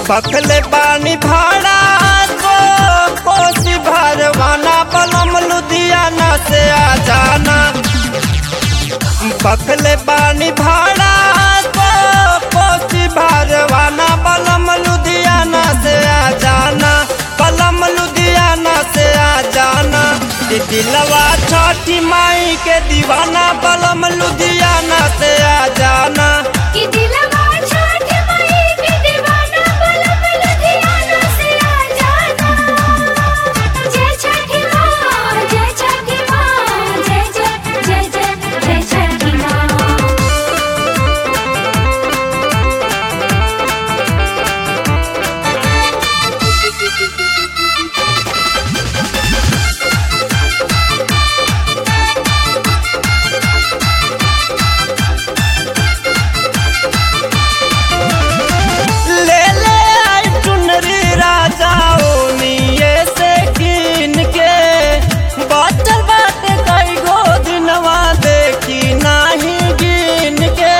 बखले बानी भाड़ा को कोसी भरवाना पलम लुधियाना से आ जाना बखले बानी भाड़ा को कोसी भरवाना पलम लुधियाना से आ जाना पलम लुधियाना से आ जाना ये दिलवा छठी माई के दीवाना पलम लुधियाना से आ जाना कि दिलवा छठ माई के दीवाना पलक लुधियाना से आ जाना जय छठी माँ जय छठी माँ जय जय जय जय जय छठी माँ ले ले आई चुनरी राजा ओनिए से कीन के बाटल बाटे कई गो दिनवा देखी नाही गिन के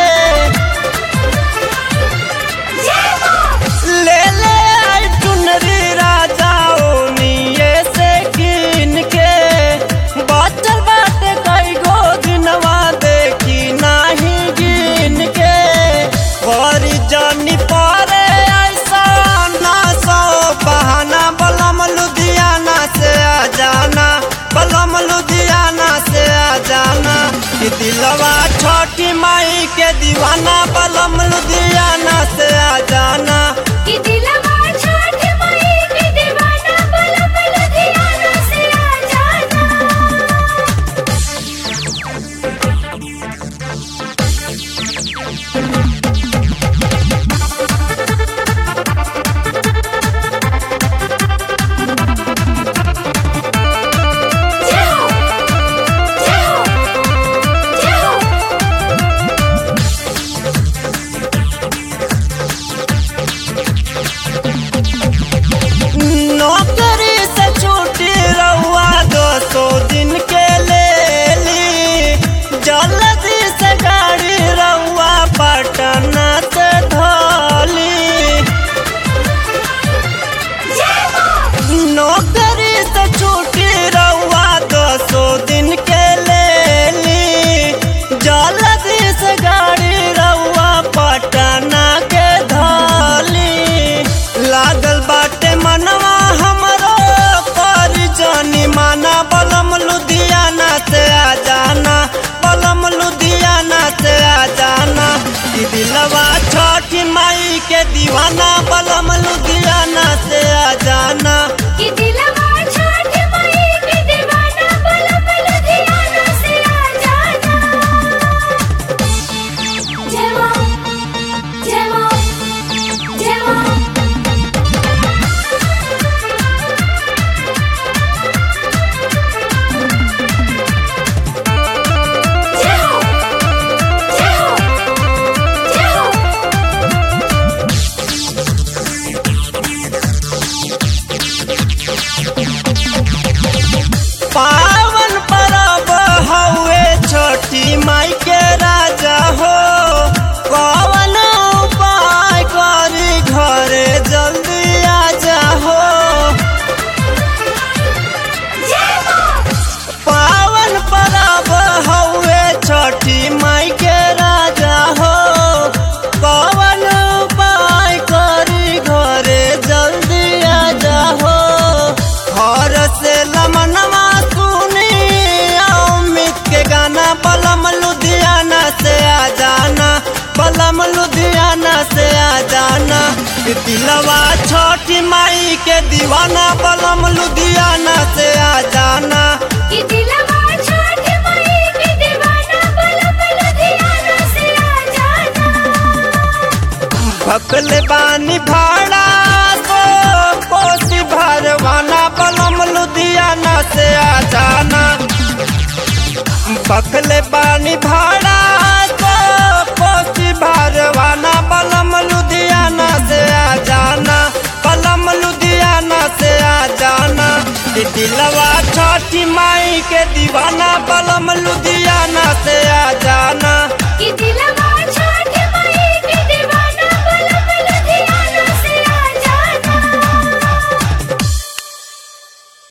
ले ले आई चुनरी राजा ओनिए से कीन के बाटल बाटे कई गो दिनवा देखी नाही गिन के बड़ी जानी पारे ऐसा ना सो बहाना बलम लुधियाना से आ जाना बलम लुधियाना से आ जाना कि दिलवा छोटी माई के दीवाना बलम लुधियाना से आ जाना कि दिलवा छठ माई के दीवाना पलक लुधियाना से आ जाना जय हो जय हो जय हो नौकरी से छुट्टी रहुआ दो सौ दिन के ले ली जल्दी से गाड़ी रहुआ पटना से धोली नौकरी से छुट्टी रहुआ दो सौ दिन के ले ली जल्दी से गाड़ी रहुआ पटना के धोली लागल बाटे मनवा हमरो पर जानी माना बलम लुधियाना से आ जाना बलम लुधियाना से आ जाना कि दिलवा छठी माई के दीवाना बलम लुधियाना से आ जाना कि दिलवा छठ माई के दीवाना पलक लुधियाना से आ जाना जय माँ जय माँ जय माँ जय हो जय हो जय हो पावन परब हउए छोटी माई के राजा हो कवन उपाय करी घरे जल्दी आ जाहो पावन परब हउए छोटी माई के राजा हो कवन उपाय करी घरे जल्दी आ जाहो घर से लमनवा सुनी अमित के गाना बलम लुधियाना से आ जाना बलम लुधियाना से आ जाना कि दिलवा छोटी माई के दीवाना बलम लुधियाना से आ जाना कि दिलवा छठ माई के दीवाना पलक लुधियाना से आ जाना भकले बानी भाड़ा को कोसी भरवाना बलम लुधियाना से आ जाना बखले बानी भाड़ा को कोसी भरवाना बलम लुधियाना से आ जाना बलम लुधियाना से आ जाना ये दिलवा छठी माई के दीवाना बलम लुधियाना